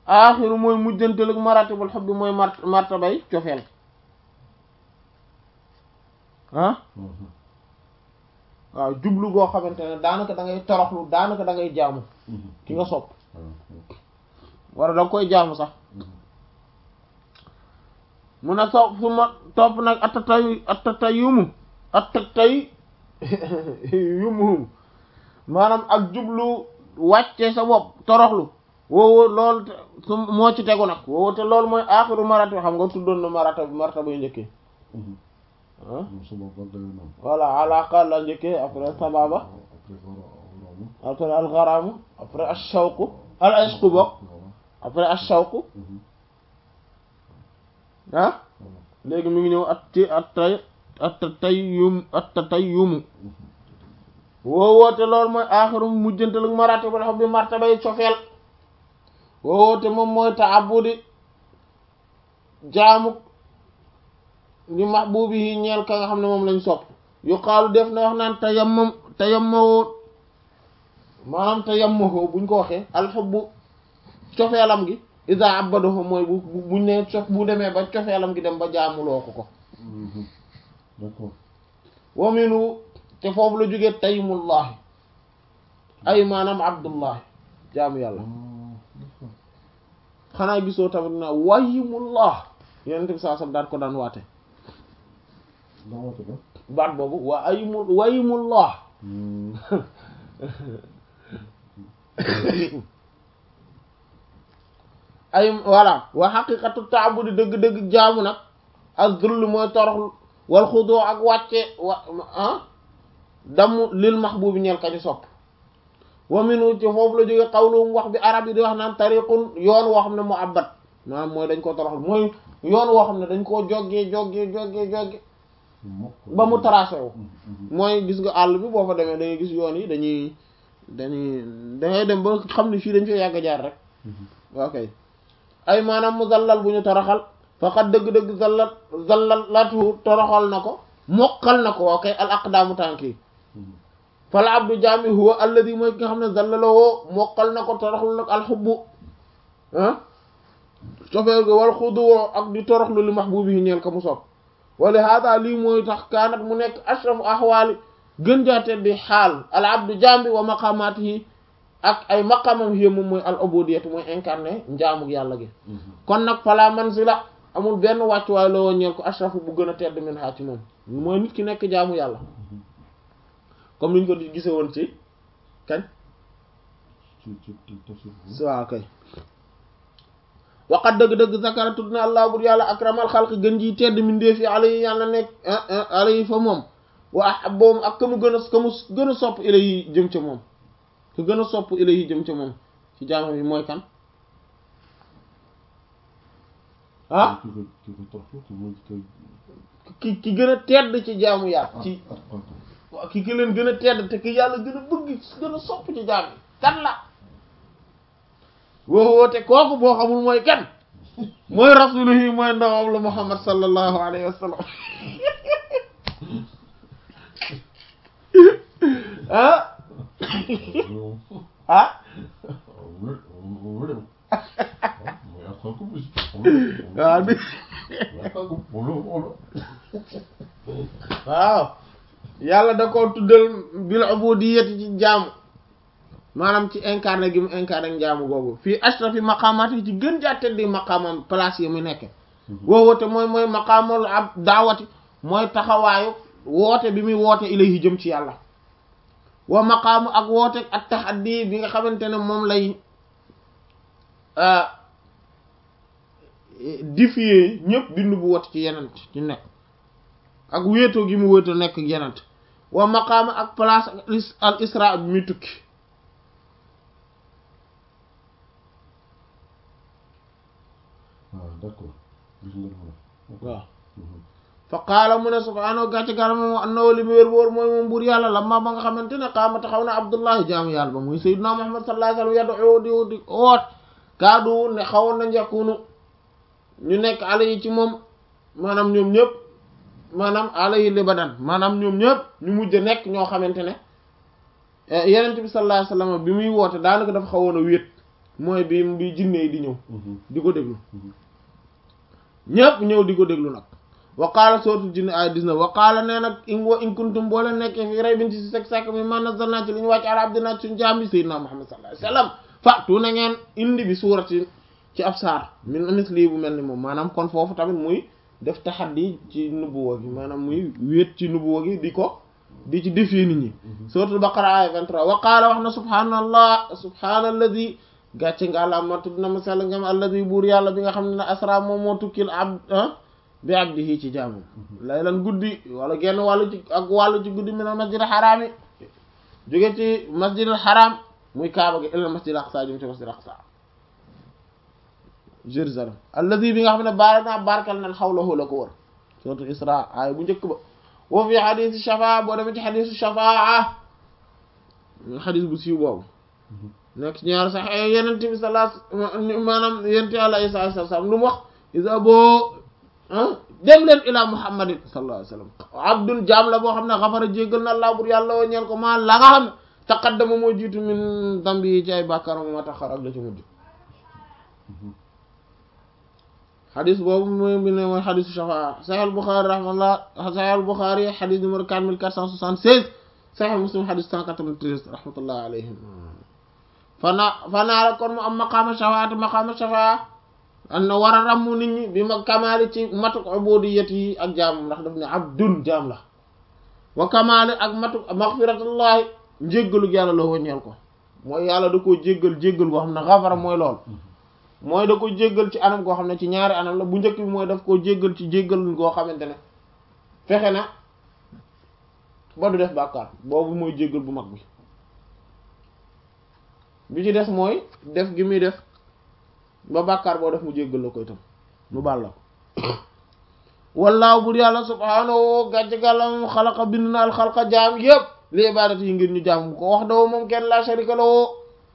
aaxiru mooy mujjantelug maratibul xubbi mooy mart martabay cofeel ah waaw jublu goo xamante ne daanaka da ngay toroxlu daanaka da ngay jaamu ki nga sopp wala da nga koy jaamu sax mu ne sopp su ma topp nag attatay attatay yumu attatay yumu maanaam ak jublu wàcce sa bopp toroxlu woowu loolu su moo ci tegu nag woowu te loolu mooy aaxiru marata xam nga tuddoon na marata marata bay njëkkee ah voilà alaqa la njëkkee après sababa après alxaramu après ashawqu al ishqu bokk après ashawqu ah léegi mi ngi ñëw at ci at tay at tay yum at tay yumu woowoote loolu mooy aaxiru mujjantal ak maratib al hubbi martabay cofeel woowoote moom mooy taabudi jaamu li mahbubi yi ñeel ka nga xam ne moom lañ sopp yu xaalu def na wax naan tayammam tayammawoo maanaam tayammahoo buñ ko waxee alxubbu cofeelam gi isa abadaho mooy bu buñ ne cof bu demee ba cofeelam gi dem ba jaamuloo ko ko d'accord waminu te foofu la jógee taymullahi ay maanaam abdullahi jaamu yàlla xanaa gisoo tamit na wayimullah yeneen bi saa sam daan ko daan waate dawate ba baat boobu wa ayimul wayimullah ay voilà wa xaqiqatu taabudi dëgg-dëgg jaamu nag az-zull mooy torox wal xudoo ak wàcce wa ah damm lil mahbubi ñeel kañu sopp wa minu ci foofu la jóge xawluum wax bi arab yi di wax naan tariqun yoon woo xam ne mu abbat maanaam mooy dañ koo toroxal mooy yoon woo xam ne dañ koo joggee joggee joggee joggee ba mu tracé wu mooy gis nga àll bi boo fa demee da ngay gis yoon yi dañuy dañuy da ngay dem ba xam ne fii dañ fee yàgg jaar rek ok ay maanaam mu zallal bu ñu toroxal faqat dëgg-dëgg zallal zallal latu toroxal na ko mokkal na ko ok al aqdaamu tànk yi fal abdu jaami huwa alladi mooy ki nga xam ne zallalawoo mokkal na ko toroxlu nag alxubbu ah cofeel ga wal xuduwoo ak di toroxlu li mahbubi yi ñeel ka mu sopp wala hada lii mooy tax kaanat mu nekk ashrafu ahwaali gën jaate di xaal al abdu jaam bi wa maqaamaatihi ak ay maqamam yi moom mooy al ubudiyatu mooy incarné njaamuk yàlla gi kon nag fala manzila amul benn wàccuwaay la woo ñeel ko ashrafu bu gën a tedd min haa ci moom mooy nit ki nekk jaamu yàlla comme niñ ko di gise woon ci kañ ci ci ci tafsir waaw kay waqat dëgg-dëgg zakara tudd na allah bur yàlla akramal xalqi gën ji tedd mindee fi ala yi yàlla nekk ala yi fa moom wa ahabboom ak ka mu gën a ka mu gën a sopp ila yi jëm ca moom ku gën a sopp ila yi jëm ca moom ci jaamam yi mooy kan ah ki ko ki ko toroxlu ki mooy ki ki ki gën a tedd ci jaamu yàlla ci ah ah waaw ki ki leen gën a tedd te ki yàlla gën a bëgg gën a sopp ci jaam yi kan la woo woote kooku boo xamul mooy kan mooy rasuluhi mooy ndawam la muhammad sallallahu alayhi wa sallam ah ah waaw di waaw yàlla da koo tuddal bil ubudiyyati ci jaamu maanaam ci incarné gi mu incarné njaamu googu fii ashrafi maqaamaat yi ci gën jaa teddi maqaamam place yi mu nekk woowoote mooy mooy maqaamal ab daawati mooy taxawaayu woote bi muy woote ilayhi jëm ci yàlla wa maqaamu ak woote ak taxaddi bi nga xamante ne moom lay défier ñëpp bindu bu woote ci yenent ci nekk ak wéetoo gi mu wéetoo nekk yenent wa maqaamu ak place ak is- al isra bi muy tukki ah d'accord gis nga lu waaw fa qaala mu ne subhaanahu gàcce gaala moom annahu li mu wér boor mooy moom buur yàlla lamma ba nga xamante ne qaama taxaw na abdullahi jaamu yàlla ba muy sayyidina muhammad sallallahu alayhi wa sallam yad'u di di oot kaadu ne xawoon na njàkkunu ñu nekk ala yi ci moom maanaam ñoom ñëpp maanaam ala yi libadan maanaam ñoom ñëpp ñu mujj nekk ñoo xamante ne yenent bi sallallahu alayhi wa sallam bi muy woote daanaka dafa xawoon a wéet mooy bi bi jinne yi di ñëw di ko déglu ñépp ñëw di ko déglu nag waqaala sootu jinne ay 19 waqaala nee nag in wa in kuntum boo leen nekkee fi ray bin ci si sek sàkk mi man nazzalna ci li ñu wàcc ala abdina suñu jaam bi sayyidina Muhammad sallallahu alayhi wasallam fatu na ngeen indi bi suurati ci ab saar min misli bu mel ni moom maanaam kon foofu tamit muy def taxaddi ci nubuwa gi maanaam muy wéet ci nubuwa gi di ko di ci défier nit ñi suratul baqara aya 23 wa qaala wax na subhaanallah subhaanalladi gàcce nga àlla ma tudd na ma sell ngam alladi buur yàlla bi nga xam ne asra moom moo tukkil ab bi abdihi ci jaamam laylan guddi wala genn wàllu ci ak wàllu ci guddi minal masjidil xaraam yi jóge ci masjidil xaraam muy kaaba gi ilal masjidil aqsa jëm ci masjidil aqsa Jérusalem alladi bi nga xam ne baara naa barkal nan xawlahu la ko wër suratul isra aaya bu njëkk ba wa fi xadisu shafaa boo demee ci xadisu shafaa xadis bu siiw boobu nekk ci ñaar sax yenente bi sala maanaam yenente àlla isa alayhi salaam lu mu wax isa boo dem leen ila muhammadin sallallahu alayhi wasallam abdun jaam la boo xam ne xafara jéggal na allah bur yàlla woo ñeel ko maa la nga xam ne taqaddama moo jiitu min dambi yi ci ay bàkkaaram moo taxar ak la ci mujj xadis boobu mooy bi ne mooy xadisu shafaa sahih al-Bukhari rahmatullah sahih al-Bukhari xadis numéro 4476 sahih Muslim xadis 193 rahmatullah alayhim fana fanaa la kon mu am maqaama shafaati maqaama shafaa an na war a ràmmu nit ñi bi ma kamaali ci matuk ubudiyat yi ak jaamam ndax daf ne abdun jaam la wa kamaali ak matuk maghfiratullahi njéggalu yàlla la wëññeel ko mooy yàlla da koo jéggal jéggal goo xam ne xafara mooy lool mooy da ko jéggal ci anam goo xam ne ci ñaari anam la bu njëkk bi mooy daf koo jéggal ci jéggal goo xamante ne fexe na ba du def bàkkaar boobu mooy jéggal bu mag bi bi ci des mooy def gi muy def ba bàkkaar boo def mu jéggal la ko itam mu baal la ko wallaahu bur yàlla subhaanahu gàcce gàllam xalaqa bind na al xalqa jaam yépp li ibaadati yi ngir ñu jaam ko wax dawoo moom kenn la sharika lahu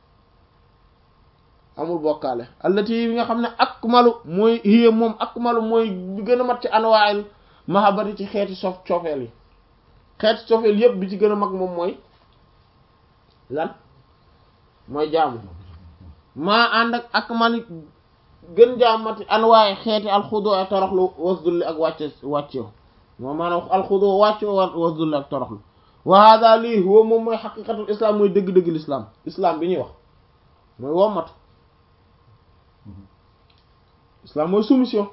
amul bokkaale allati yi nga xam ne akmalu mooy hiya moom akmalu mooy bi gën a mat ci anwaa'il mahabbati ci xeeti sof cofeel yi xeeti cofeel yépp bi ci gën a mag moom mooy lan mooy jaamu maa ànd ak akmali gën jaamati anwaay xeeti alxudu ak toroxlu wasdulli ak wàcce wàccew moom maanaam alxudu wàccew wasdulli ak toroxlu wa hada lii huwa moom mooy xaqiqatul islam mooy dëgg-dëgg l'islam islam bi ñuy wax mooy wommatu islam mooy soumission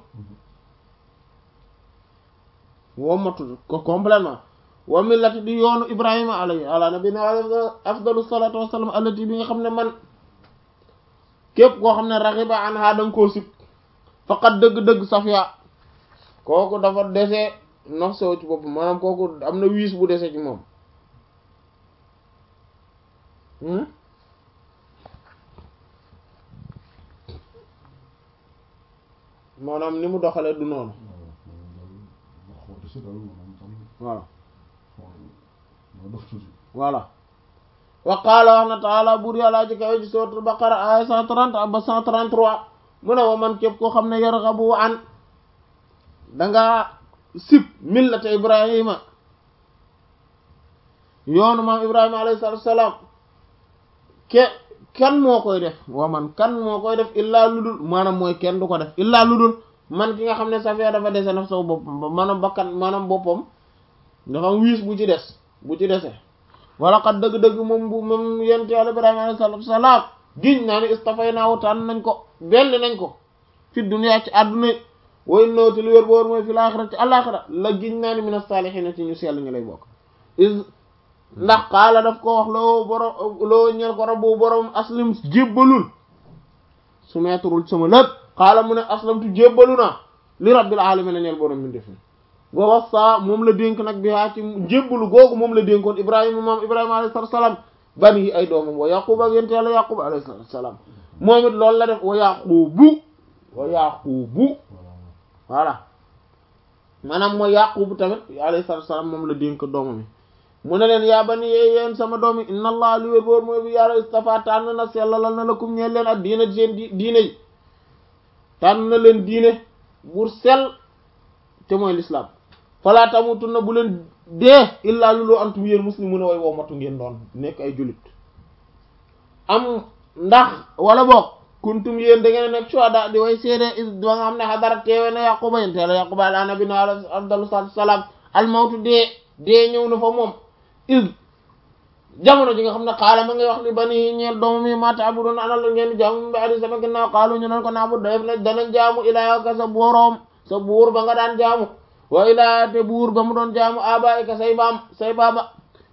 wommatu ko complètement wa millati di yoonu ibrahima alayhi ala nabina afdalu salatu wassalam allati bi nga xam ne man képp koo xam ne raxiba an ha danga koo sib faqat dëgg-dëgg safiya kooku dafa dese nox sew ci boppam maanaam kooku am na wiis bu dese ci moom maanaam ni mu doxalee du noonu voilà voilà wa qaala wax na taala buur yàllaa ji kawe ci suratul baqara aya cent trente ba cent trente-trois mu ne wa man képp koo xam ne yarghabu an danga sib millata ibrahima yoonu maam ibrahima alayhi salatu wassalam ke kan moo koy def wa man kan moo koy def illaa ludul maanaam mooy kenn du ko def illaa ludul man ki nga xam ne safee dafa dese naf saw boppam maanaam bakkan maanaam boppam dafa am wiis bu ci des bu ci dese wala xat dëgg-dëgg moom bu moom yent yàlla ibrahima alayhi salatu wassalam giñ naa ni istafay naawu tànn nañ ko belli nañ ko fi dunya ci àdduna way nawti lu wér boor mooy fi laaxira ci àlaxira la giñ naa ni min as-salihin ci ñu sell ñu lay bokk is ndax xaala daf ko wax loo borom loo ñeel ko rabbu borom aslim jébbalul su meeturul sama lépp xaala mu ne aslamtu jébbalu naa li rabbil alamin ñeel borom mi def wa wassa moom la dénk nag bi haa ci jébbalu googu moom la dénkoon ibrahima moom ibrahima alayhi salaam bani yi ay doomam wa yaqub ak yent yàlla yaqub alayhi salaam moom it loolu la def wa yaqubu wa yaqubu voilà maanaam mooy yaqubu tamit alayhi salaam moom la dénk doomam yi mu ne leen yaa bani yéen sama doom yi inna allah li wér boor mooy bi yàlla istafa tànn na sellalal na lakum ñeel leen ak diina seen diine yi tànn na leen diine bur sell te mooy l'islam falaa tamutunna bu leen dee illaa luloo antum yéen muslimun way woo matu ngeen doon nekk ay jullit am ndax wala boog kuntum yéen da ngeen nekk shuhada di way seede is ba nga xam ne xadara teewe na yaquba yéen teela yaquba ala nabi na afdalu salaam almawtu dee dee ñëw na fa moom is jamono ji nga xam ne xaala ma ngay wax li bani ñeel doomu mi ma ta'budun ana la ngeen jaamu bi adi sama ginnaaw xaalu ñu nan ko naabu def na danañ jaamu ilaaka sa boroom sa buur ba nga daan jaamu wa ilaa te buur ba mu doon jaamu abaika say baam say baaba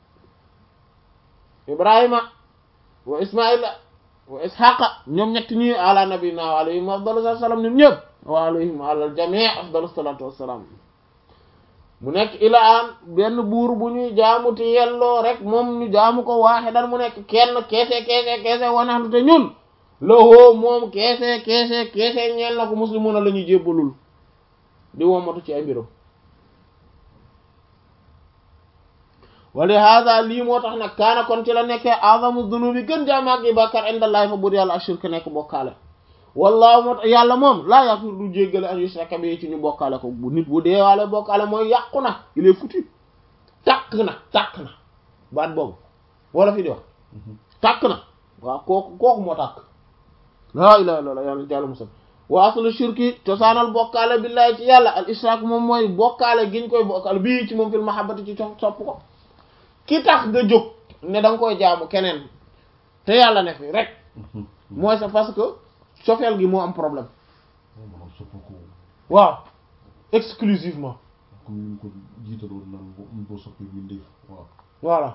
ibrahima wa ismaila wa ishaqa ñoom ñetti ñi ala nabina wa alayhim afdalu salaam ñun ñëpp wa alayhim alal jamii afdalu salatu wassalaam mu nekk ilaan benn buur bu ñuy jaamu te yelloo rek moom ñu jaamu ko waaxidan mu nekk kenn keese keese keese wanaxnu te ñun lowoo moom keese keese keese ñeel na ko muslimuna la ñuy jébbalul di womatu ci ay mbiram wali hada lii moo tax nag kaana kon ci la nekkee azamu dunubi gën jaamaag yi bàkkaar indallahi fa bur yàlla ashirk nekk bokkaale wallahu moo tax yàlla moom laa yaghfiru du jéggale an yushraka bi ci ñu bokkaale ko bu nit bu deewaale bokkaale mooy yàqu na il est foutu tàkk na tàkk na baat boobu wala fi di wax tàkk na waaw kooku kooku moo tàkk laa ilaha illallah yàlla jàlla musal wa aslu shirki cosaanal bokkaale billahi ci yàlla al ishrak moom mooy bokkaale giñ koy bokkaale bii ci moom fil mahabbati ci sopp ko ki tax nga jóg ne da nga koy jaamu keneen te yàlla ne fi rek mooy c'est parce que cofeel gi moo am problème maanaam sopp ko waaw exclusivement comme ni ñu ko jiitaloon naan bo ñu ko soppee mbindeef waaw voilà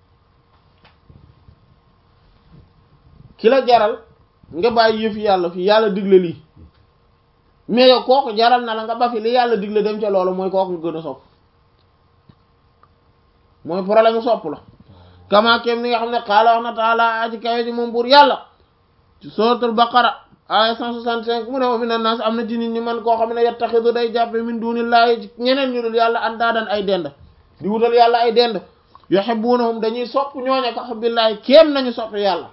ki la jaral nga bàyyi yëfi yàlla fi yàlla digle lii mais yow kooku jaral na la nga ba fi li yàlla digle dem ca loolu mooy kooku nga gën a sopp mooy problème mu sopp la kama kem ni nga xam ne xaala wax na taala aji kawe ji moom buur yàlla ci suratul baqara aya 165 mu ne wa mina naas am na ci nit ñi man koo xam ne yattaxidu day jàppe min dunillahi ñeneen ñu dul yàlla andaadan ay dend di wutal yàlla ay dend yuhibbunahum dañuy sopp ñooña ko hubbillahi kéem nañu sopp yàlla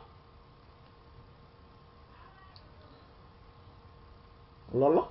loolu la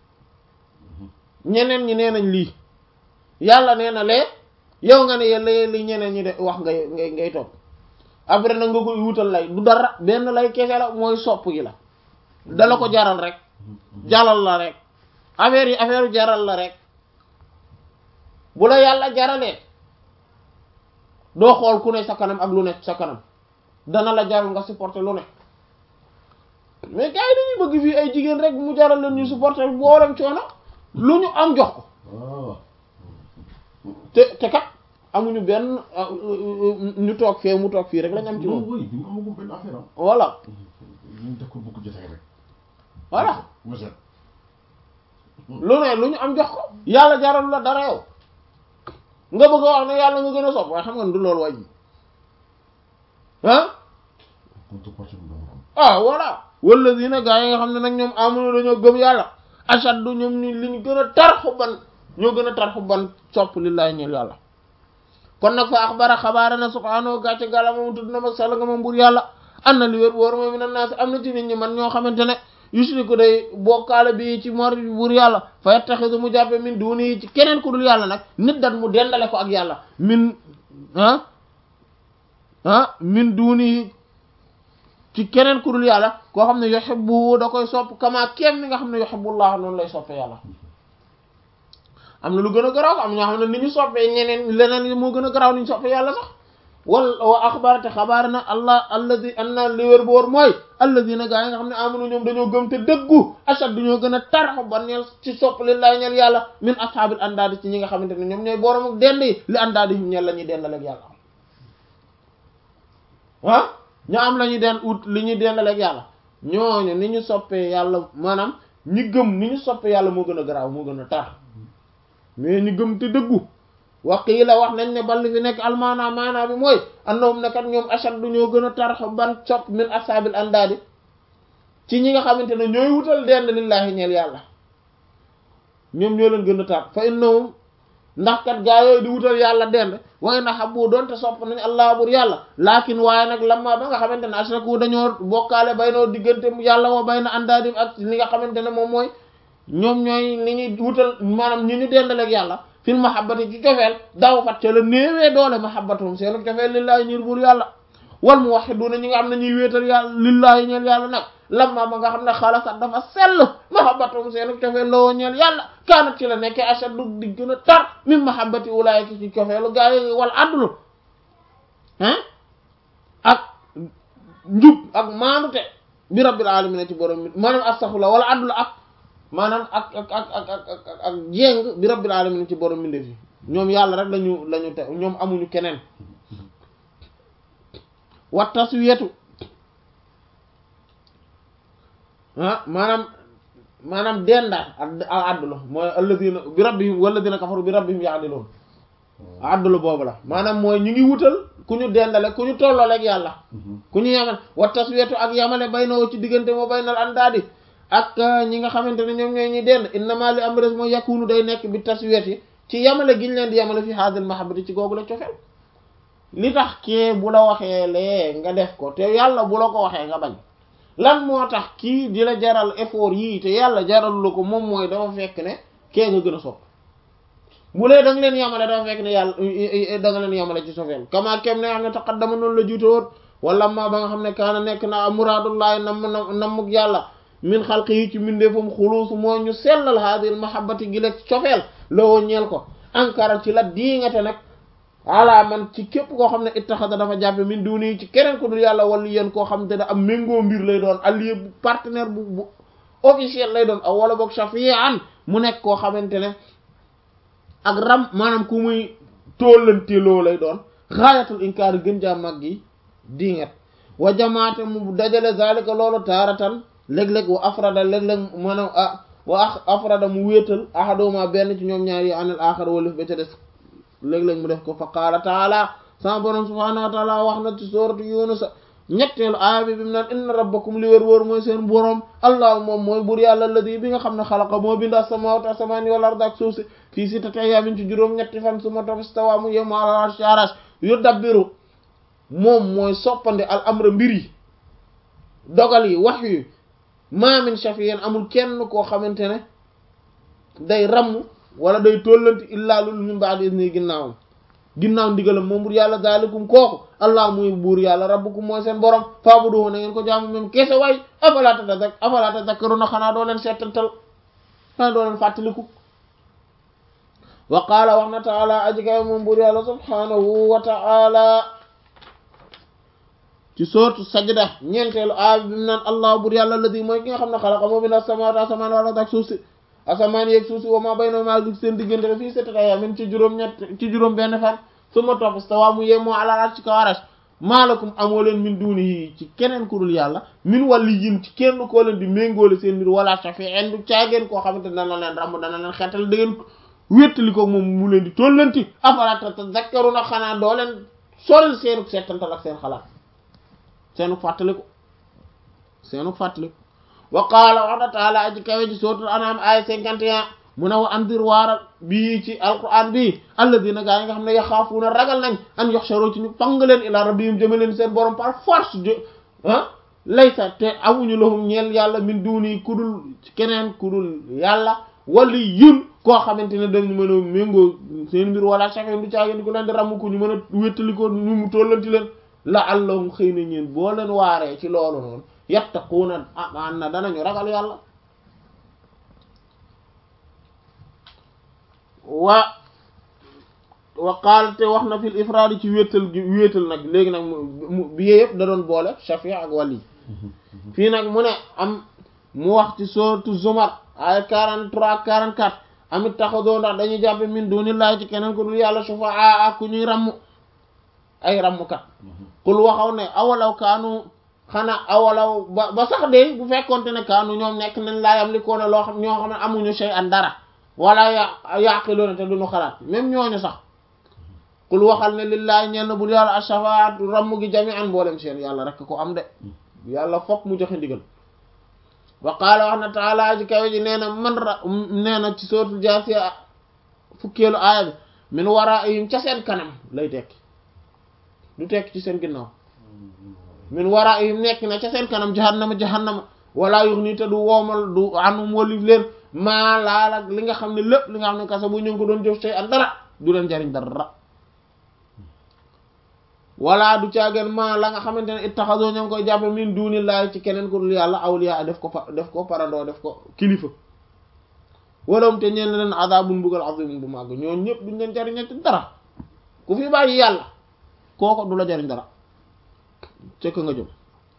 ñeneen ñi nee nañ lii yàlla nee na lee yow nga ne yàlla li ñeneen ñi de wax ngay ngay ngay topp après nag nga koy wutal lay du dara benn lay kese la mooy sopp gi la dala ko jaral rek jaral la rek affaire yi affaire yu jaral la rek bu la yàlla jaralee doo xool ku ne sa kanam ak lu ne sa kanam dana la jaral nga supporter lu ne mais gars yi dañuy bëgg fii ay jigéen rek mu jaral leen ñu supporter boolem coono lu ñu am jox ko waaw te te kat amuñu benn ñu toog fee mu toog fii rek lañ am ci non moom oui bi nga amagum benn affaire am voilà ñu def ko bokk jotee rek voilà waset lu ne lu ñu am jox ko yàlla jaral la dara yow nga bëgg a wax ne yàlla nga gën a sopp waaye xam nga ne du loolu wàññi ah contrepartie bi dama am ah voilà walladina gaa yi nga xam ne nag ñoom amunu dañoo gëm yàlla ashaddu ñoom ni li ñu gën a tar xubban ñoo gën a tar xubban sopp lillahi ñeel yàlla kon nag fa axbara xabaara na subhaanahu gàcce gàlla moom tudd na mag sell nga moom bur yàlla am na li wér wóor mooy mi na naas am na ci nit ñi man ñoo xamante ne yushriku day bokkaale bi ci mor bur yàlla fa yattaxidu mu jàppe min duuni ci keneen ku dul yàlla nag nit dat mu dendale ko ak yàlla min ah ah min duuni ci keneen ku dul yàlla koo xam ne yuhibbu da koy sopp kama kem ni nga xam ne yuhibbullah noonu lay soppe yàlla am na lu gën a garaaw am ñoo xam ne ni ñu soppee ñeneen leneen moo gën a garaaw ni ñu soppee yàlla sax wal wa axbarate xabaar na allah alladi anna li wér boor mooy alladina gaa yi nga xam ne amanu ñoom dañoo gëm te dëggu ashad ñoo gën a tar xubban ñeel ci sopp lillahi ñeel yàlla min ashaabil andaadi ci ñi nga xamante ne ñoom ñooy borom ak dend yi li andaadi him ñeel la ñuy dendaleeg yàlla ah ñu am la ñuy den ut li ñuy dendaleeg yàlla ñooñu ni ñu soppee yàlla maanaam ñi gëm ni ñu soppee yàlla moo gën a garaaw moo gën a tar mais ñu gëm te dëggu wax yi la wax nañ ne ball fi nekk almaana maana bi mooy annahum ne kat ñoom ashaddu ñoo gën a tar ban sopp min ashabil andaadi ci ñi nga xamante ne ñooy wutal dend lillahi ñeel yàlla ñoom ñoo leen gën a tar fa innahum ndax kat gaa yooyu di wutal yàlla dend waaye na xabbu doonte sopp nañ allah bur yàlla laakin waaye nag lamma ba nga xamante ne ashraku dañoo bokkaale bay noo diggante yàlla wa bay na andaadim ak li nga xamante ne moom mooy ñoom ñooy li ñuy wutal maanaam ñi ñu dendaleeg yàlla fil mahabbati ci cofeel daw fat ca la néewee doole mahabbatum seenu cofeel lillahi ñir bur yàlla wal muwahhiduna ñi nga xam ne ñuy wéetal yàlla lillahi ñeel yàlla nag lamma ba nga xam ne xalasat dafa sell mahabbatum seenu cofeel loo ñeel yàlla kaanat ci la nekkee ashaddu di gën a tar min mahabbati ulaayika ci cofeelu gaa yi wal adlu ah ak njub ak maanute bi rabbil alamin ci borom mi maanaam astaghfirullah wala adlu ak maanaam ak ak ak ak ak ak jéng bi rabbil alamin ci borom mi ndef yi ñoom yàlla rek lañu lañu te ñoom amuñu keneen wa taswiyatu ah maanaam maanaam dendaat ak adlu mooy alladina bi rabbihim walladina kafaru bi rabbihim ya'dilun adlu boobu la maanaam mooy ñu ngi wutal ku ñu dendale ku ñu tollooleeg yàlla ku ñu yamal wa taswiyatu ak yamale bay na ci diggante moo bay nal andaadi ak ñi nga xamante ne ñoom ñooy ñuy dend innama li am res mooy yakunu day nekk bi taswiyati ci yamale giñ leen di yamale fi hadil mahabbati ci googu la cofeel li tax kee bu la waxee lee nga def ko te yàlla bu la ko waxee nga bañ lan moo tax kii di la jaral effort yii te yàlla jaral la ko moom mooy dafa fekk ne kee nga gën a sopp bu lee da nga leen yamale dafa fekk ne yàlla da nga leen yamale ci sofeel kama kem ne xam ne taqaddama noonu la jiite woon wala ma ba nga xam ne kaana nekk na muraadullahi nam nam nammuk yàlla min xalqi yi ci mbindeefam xuluusu moo ñu sellal haadil mahabbati gi la cofeel loo ñeel ko ankara ci la diingate nag ala man ci képp koo xam ne ittaxada dafa jàppe min duni ci keneen ko dul yàlla wala yéen koo xam te ne am méngoo mbir lay doon allié bu partenaire bu bu officiel lay doon aw wala boog shafi'an mu nekk koo xamante ne ak ram maanaam ku muy tóllanteloo lay doon xaayatul inkaar gën jaa mag gi dinget wa jamaate mu dajale zalika loolu taaratan léeg-léeg wa afrada léeg-léeg maanaam ah wa afrada mu wéetal ahaduma benn ci ñoom ñaar yi anil axar walif ba ca des léeg-léeg mu def ko fa qaala taala sama borom subhaanahu wa taala wax na ci sooratu yunus ñetteelu aaya bi bi mu naan inna rabbakum li wër wër mooy seen borom allah moom mooy bur yàlla alladi bi nga xam ne xalaqa moo bind as-samaawaati as-samaani wal arda ak suuf si fii sittati ayyaamin ci juróom ñetti fan summa stawaa mu yemu ala arshi arash yudabbiru moom mooy soppandi al amra mbir yi dogal yi wax yi ma min shafi'in amul kenn koo xamante ne day ramm wala day tollanti illaa lul min ba'di izni ginnaawam ginnaaw ndigalam moom bur yàlla daalikum kooku allah muy buur yàlla rabbukum mooy seen borom faabuduhu na ngeen ko jaamu même kese waay afala tazak afala tazakkaruna xanaa doo leen seetantal xanaa doo leen fàttaliku wa qaala wax na taala aji kawe moom buur yàlla subhanahu wa taala ci sootu sajda ñeenteelu aaya bi mu naan allah buur yàlla alladi mooy ki nga xam ne xalaqa moo bind as-samaawaati asamaan wal arda ak suuf si asamaan yeeg suuf si wa maa baynahuma ak seen diggante fii sittati ayyaamin ci juróom ñett ci juróom benn fan summa topp stawaa mu yemoo alal arsh ci kaw arash maalakum amoo leen min duunihi ci keneen ku dul yàlla min waliyyin ci kenn koo leen di méngoole seen mbir wala shafi'in du caageen koo xamante dana leen ramb dana leen xeetal da ngeen wéttali ko moom mu leen di tollanti afalaa tazakkaruna xanaa doo leen soril seenuk seetantal ak seen xalaat seenuk fàttaliku seenuk fàttaliku wa qaala wax na taala aji kawe ci suratul an'am aya cinquante et un mu ne wa andir waaral bii ci alquran bii alladina gaa yi nga xam ne yaxaafuuna ragal nañ an yuhsharu ci ñu pang leen ila rabbihim jëme leen seen borom par force de ah laysa te amuñu lahum ñeel yàlla min duuni kudul keneen kudul yàlla wali yun koo xamante ne dañu mën a méngoo seen mbir wala chafin du caageen di ko leen di ramm ko ñu mën a wéttali ko ñu mu tollanti leen la allahum xëy na ñeen boo leen waaree ci loolu noonu yattaquuna amaan na danañu ragal yàlla wa wa qaal te wax na fil ifraadi ci wéetal gi wéetal nag léegi nag mu bi yëpp da doon boole shafi ak wali fii nag mu ne am mu wax ci sourate Zumar ay 43 44 amit taxadoo ndax dañuy jàppe min dunillahi ci keneen ku dul yàlla sufaa ak ku ñuy ramm ay rammkat kul waxaw ne awalaw kaanu xanaa awalaw ba ba sax de bu fekkonte ne kaanu ñoom nekk nañ laa yam li ko ne loo xam ñoo xam ne amuñu shay an dara wala ya yaqiloona te duñu xalaat même ñooñu sax kul waxal ne lillahi ñenn bul yàlla ashafaat ramm gi jami an mboolem seen yàlla rek ko am de yàlla fokk mu joxe ndigal wa qaala wax na taala ji kawe ji nee na man ra nee na ci sootul jaasiya fukkeelu aaya bi min waraihim ca seen kanam lay tekki du tekki ci seen ginnaaw min waraihim nekk na ca seen kanam jahannama jahannama wala yux nii te du woomal du anum walif leen maa laal ak li nga xam ne lépp li nga xam ne kasa bu ñu ngi ko doon jëf tey ak dara du leen jariñ dara wala du caageen ma la nga xamante ne ittaxasoo ña ngi koy jàppe min dunillahi ci keneen ku dul yàlla awliya def ko fa def ko parandoo def ko kilifa walawum te ñeen leen azabun mbugal azimun bu màgg ñoon ñëpp duñ leen jariñ ci dara ku fi bàyyi yàlla kooko du la jariñ dara cëkk nga jëm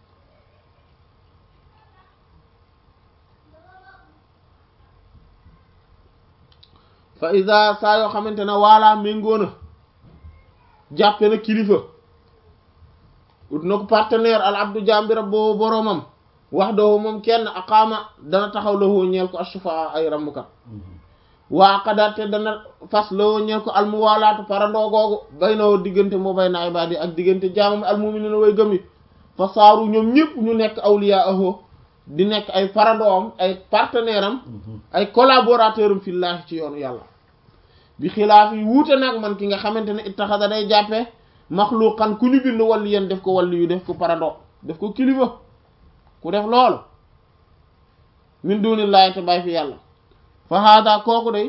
fa isa saa yoo xamante ne waalaa méngoona jàppe na kilifa ut na ko partenaire al abdu jambira boobu boroomam wax doo moom kenn aqaama dana taxaw la woo ñeel ko ashufa ay rammukat waa qadate dana fas la woo ñeel ko almuwaalaatu parandoo googu bay na woo diggante moo bay na ibaadi ak diggante jaamam almuminina way gëm yi fa saaru ñoom ñëpp ñu nekk awliya aho di nekk ay parandoom ay partenaire am ay collaborateur am fillaahi ci yoonu yàlla bi xilaaf yi wuute nag man ki nga xamante ne ittaxada day jàppe maxluqan ku ñu bind walli yéen def ko walli yu def ko parando def ko kilifa ku def loolu min dunillahi te bàyyi fi yàlla fa haada kooku day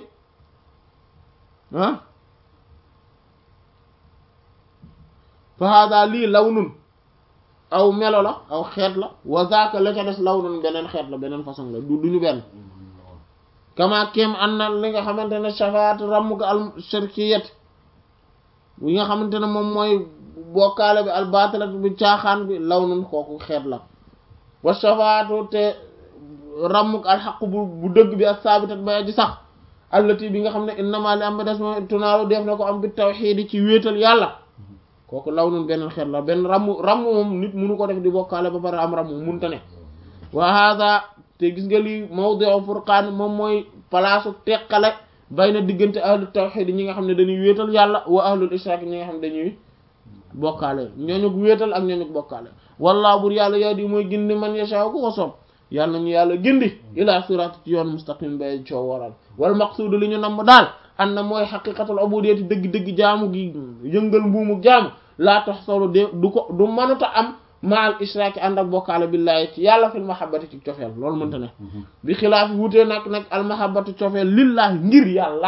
ah fa haada lii law nun aw melo la aw xeet la wa zaaka la ca des law nun beneen xeet la beneen façon la du duñu benn kama kem an na li nga xamante ne shafaat ramm ko al shirkiyat yi nga xamante ne moom mooy bokkaale bi al batilat bi caaxaan bi law nun kooku xeet la wa shafaatu te ramm ko al xaq bu bu dëgg bi ak saabitat ba ji sax allati bi nga xam ne innama li am ba des moom tunaalu def na ko am bi tawxiidi ci wéetal yàlla kooku law nun beneen xeet la benn ramm ramm moom nit munu ko def di bokkaale ba pare am ramm munta ne wa hada te gis nga lii mawdi'u furqaan moom mooy palaasu teqale bay na diggante ahlu tawxiid ñi nga xam ne dañuy wéetal yàlla wa ahlul ishraak ñi nga xam ne dañuy bokkaale ñooñu wéetal ak ñooñu bokkaale wallaahu bur yàlla yaa di mooy gindi man yashaa ku ko soob yàlla nañu yàlla gindi ila siraat ci yoon mustaqim bay coow waral wal maqsuudu li ñu namm daal an na mooy xaqiqatul ubudiyyati dëgg-dëgg jaamu gi yëngal mbuumu jaamu laa tax solo de du ko du mënuta am maal ishraaki ànd ak bokkaale billaahi ci yàlla fil mahabbati ci cofeel loolu mënta ne bi xilaaf yi wutee nag nag al mahabbatu cofeel lillaahi ngir yàlla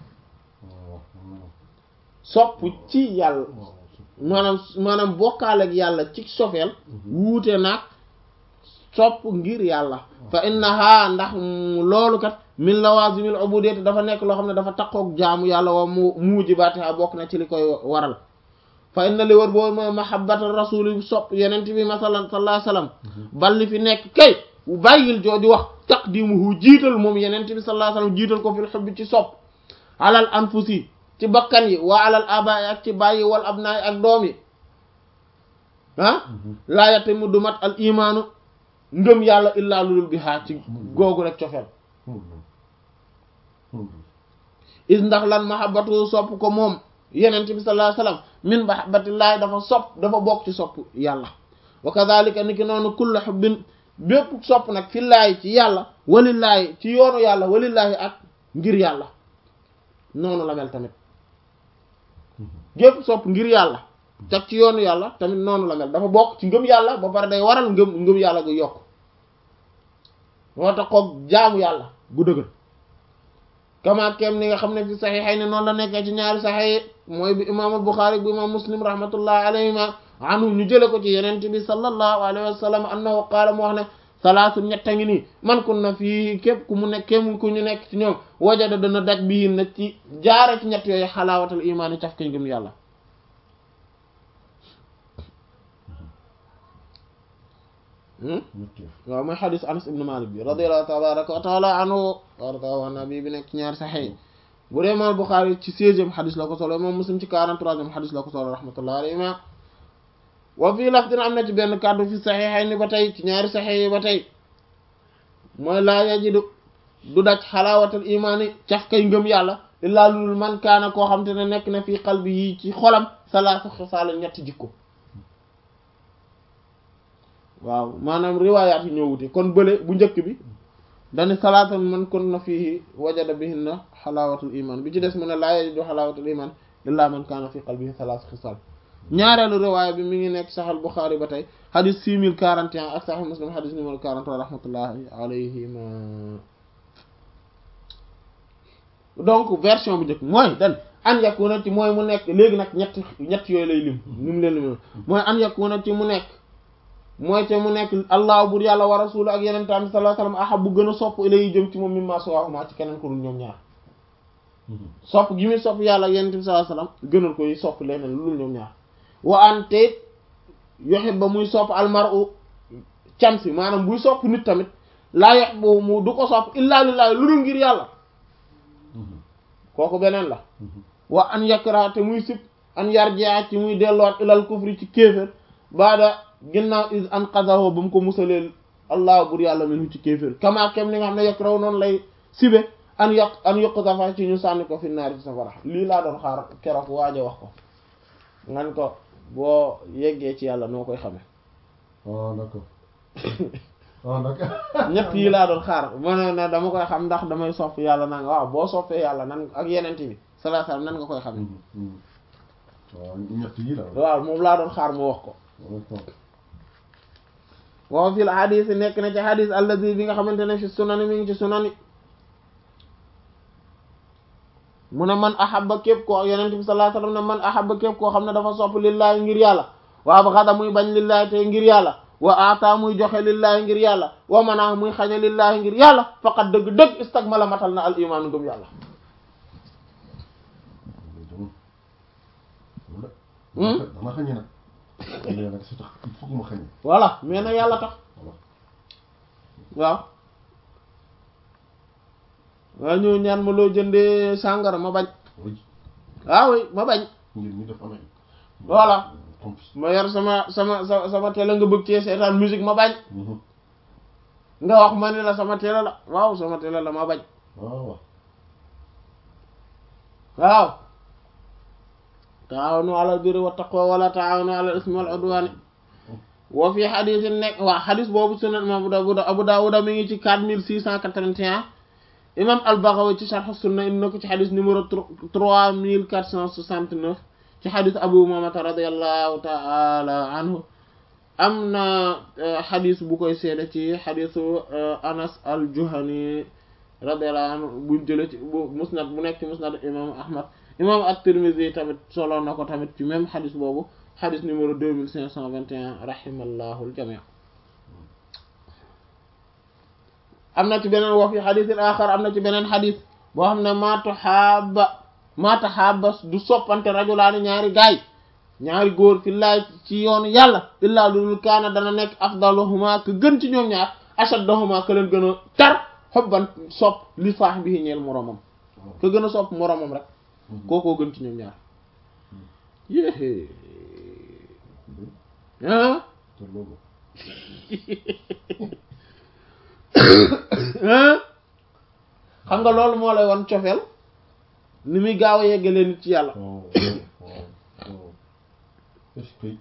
sopp ci yàlla maanaam maanaam bokkaale ak yàlla ci cofeel wuute nag sopp ngir yàlla fa innaha ndax loolu kat min lawazimil ubudiyyati dafa nekk loo xam ne dafa takkook jaamu yàlla wa mu muujibaatiha bokk na ci li koy waral fa inna li wër boobu mooy mahabbata rasuli sopp yenent bi masalan sallallahu alayhi wasallam balli fi nekk kay bàyyil jooju wax taqdimuhu jiital moom yenent bi sallallahu alayhi wasallam jiital ko fil hubbi ci sopp alal anfusi ci bakkan yi waa alal abaay ak ci bàyyi wal abnaay ak doom yi ah laa yatimu du mat al imaanu ngëm yàlla illaa lulul bi haa ci googu rek cofeel is ndax lan mahabbatu sopp ko moom yenent bi sallallahu alayhi wasallam min mahabbatillahi dafa sopp dafa bokk ci sopp yàlla wa kadhalika ni ki noonu kullu hubbin bépp sopp nag fillaahi ci yàlla walillaahi ci yoonu yàlla walillaahi ak ngir yàlla noonu la mel tamit gépp sopp ngir yàlla teg ci yoonu yàlla tamit noonu la mel dafa bokk ci ngëm yàlla ba pare day waral ngëm ngëm yàlla gu yokk moo tax koog jaamu yàlla gu dëgër kama kem ni nga xam ne fi saxiixay ne noonu la nekkee ci ñaari saxiix mooy bi imaamul Buxaari bu imaam Muslim rahmatullahi alayhima anhu ñu jële ko ci yenente bi sallallahu alayhi wa sallam annahu qaala mu wax ne salaasu ñetta ngi nii man kun na fii képp ku mu nekk kéem ku ñu nekk ci ñoom wajada dana daj bii na ci jaare ci ñett yooyu xalaawatal imaani caf kañ gëm yàlla waaw mooy xadis anas ibnu malik bi radiyallahu tabaraka wa taala anhu warda nabi bi nekk ci ñaari saxee bu dee imaam Buxaari ci seizième xadis la ko solo moom muslim ci quarante-troisième xadis la ko solo rahmatullahi alayhima wa fii laf dina am na ci benn kàddu fi saxiixay ni ba tey ci ñaari saxee yi ba tey mooy laa yajidu du daj xalaawatal imaani caf kay ngëm yàlla illaa lulul man kaana koo xam te ne nekk na fii qalbi yi ci xolam salaasa xisaala ñetti jikko waaw maanaam riwaayaat yi ñoo wute kon bële bu njëkk bi dani salaatan man kon na fii wajada bihinna xalaawatul iman bi ci des mu ne laa yajidu xalaawatul iman illaa man kaana fii qalbihi salaasa xisaal ñaareelu riwaaya bi mi ngi nekk saxal Buxaari ba tey xadis 6041 ak saxal Muslim xadis numéro 43 rahmatullahi alayhima donc version bu njëkk mooy dan an yakuna ci mooy mu nekk léegi nag ñett ñett yooyu lay lim ni mu leen lim mooy an yakuna ci mu nekk mooy te mu nekk allah bur yàlla wa rasulu ak yeneen tam sallallahu alayhi wasallam ahab bu gën a sopp ilay jëm ci moom mimma siwahuma ci keneen ko dul ñoom ñaar sopp gi muy sopp yàlla ak yeneen tam sallallahu alayhi wasallam gënal koy sopp leneen lu dul ñoom ñaar wa an te yoxit ba muy sopp almaru cam si maanaam buy sopp nit tamit laa yox boobu mu du ko sopp illa lillahi lu dul ngir yàlla kooku beneen la wa an yakra te muy sib an yarjia ci muy delluwaat ilal kufri ci kéefér baada ginnaaw is an qadahu ba mu ko musalee allah bur yàlla minu ci kéefér kama kem ni nga xam ne yakraw noonu lay sibe an yaq an yuqdafa ci ñu sànni ko fi naari ci safara lii laa doon xaar keroog waaja wax ko ngan ko boo yeggee ci yàlla noo koy xamee ah d'accord ah d'accord ñett yi laa doon xaar ma ne ne dama koy xam ndax damay sopp yàlla nan waaw boo soppee yàlla nan ak yenente bi sallallahu alayhi wasallam nan nga koy xamee waaw ñett yi la waaw moom laa doon xaar mu wax ko waaw fil hadis nekk na ci hadis allazi bi nga xamante ne fi sunani mi ngi ci sunani mu ne man ahabba képp koo yenente bi sallallahu alayhi wasallam ne man ahabba képp koo xam ne dafa sopp lillaahi ngir yàlla waa ba xada muy bañ lillaahi te ngir yàlla wa ata muy joxe lillaahi ngir yàlla wa manaa muy xañe lillaahi ngir yàlla faqat dëgg-dëgg istagmala matal na al imaanu ngëm yàlla dama xañe nag mais nag si tax il faut que ma xañe voilà mais nag yàlla tax voilà waaw waa ñëw ñaan ma loo jëndee sàngara ma bañ oui waaw oui ma bañ ngir ñu def amee Voilà. compis ma yor sama sama sama sama télé nga bëgg cee seetaan musique ma bañ nga wax ma ni la sama télé la waaw sama télé la ma bañ waaw waaw taawanu ala birri wa taqwa wala taawanu ala ismi wal udwani wa fi xadis nekk waa xadis boobu sunan imam Abu Dawud Abu Dawud mi ngi ci 4681 imam al-Baghawi ci sharh sunna indi na ko ci xadis numéro 3469 ci xadis Abu Umamata radiyallahu ta'ala anhu am na xadis bu koy seede ci xadisu Anas al-Juhani radiyallahu anhu buñ jële ci bu musnad bu nekk ci musnad imam Ahmad imam at-Tirmidhi tamit solo na ko tamit ci même xadis boobu xadis numéro 2521 rahimallahu al-jami' am na ci beneen wa fi xadisin axar am na ci beneen xadis boo xam ne maa tahabba maa tahabba du soppante rajulaani ñaari gaay ñaari góor fi laay ci yoonu yàlla illaa lulul kaana dana nekk afdaluhuma ka gën ci ñoom ñaar ashaddahuma ka leen gën a tar xobban sopp li saahibihi ñeel moroomam ka gën a sopp moroomam rek kookoo gën ci ñoom ñaar yéé ah te loolu xam nga loolu moo lay wan cofeel ni muy gaaw a yeggalee nit ci yàlla waaw waaw waaw est-ce que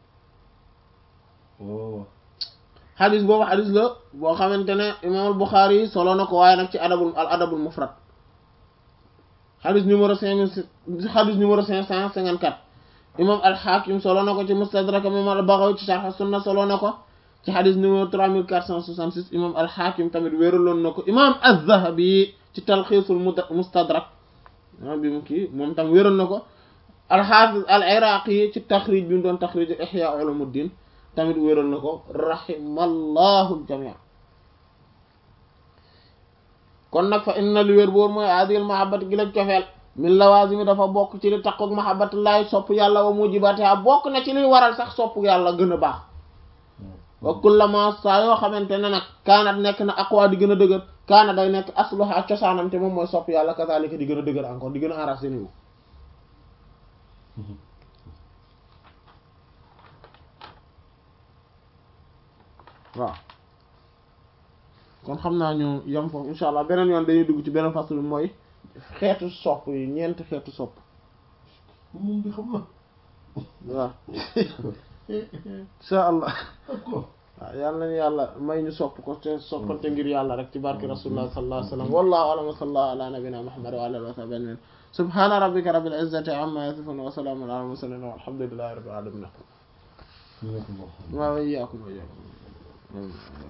waaw xadis boobu xadis la boo xamante ne imaam al Buxaari yi solo na ko waaye nag ci adabul al adabul mufrad xadis numéro cinq mille xadis numéro cinq cent cinquante quatre imaam al Xaakim solo na ko ci Mustadrak imaam al Baghawi ci Sharh Sunna solo na ko ci xadis numéro trois mille quatre cent soixante six imaam al Xaakim tamit wéeraloon na ko imaam az-Zahabi ci Talxiisul Mustadrak ah bi mu kii moom tam wéeral na ko al Xaafiz al Iraaqi ci taxrij bi mu doon taxrij Ihya Ulumuddin tamit wéeral na ko rahimallahu aljamii kon nag fa inna li wér boor mooy adil mahabbati gi la cofeel min lawazimi dafa bokk ci li taqoog mahabbatullahi sopp yàlla wa mujibatiha bokk na ci liy waral sax sopp yàlla gën a baax wa kullama saa yoo xamante ne nag kaanat nekk na aqwa di gën a dëgër kaana day nekk asluha cosaanam te moom mooy sopp yàlla kazalika di gën a dëgër encore di gën a enraciné wu waaw kon xam naa ñu yam foofu insha allah beneen yoon dañuy dugg ci beneen faslu bi mooy xeetu sopp yi ñeenti xeetu sopp moom bi xam na waaw insha allah d'accord waaw yàlla nañu yàlla may ñu sopp ko te soppante ngir yàlla rek ci barki rasulullah sallallahu alayhi wa sallam wallahu a'lam wa sallallahu ala nabina muhammad wa ala alihi wa sahbihi ajma'in subhana rabbika rabbil izzati amma yasifun wa salamun ala al mursalin walhamdulillahi rabbil alamin ñu nekk moo xam waaw iyyakum wa iyyakum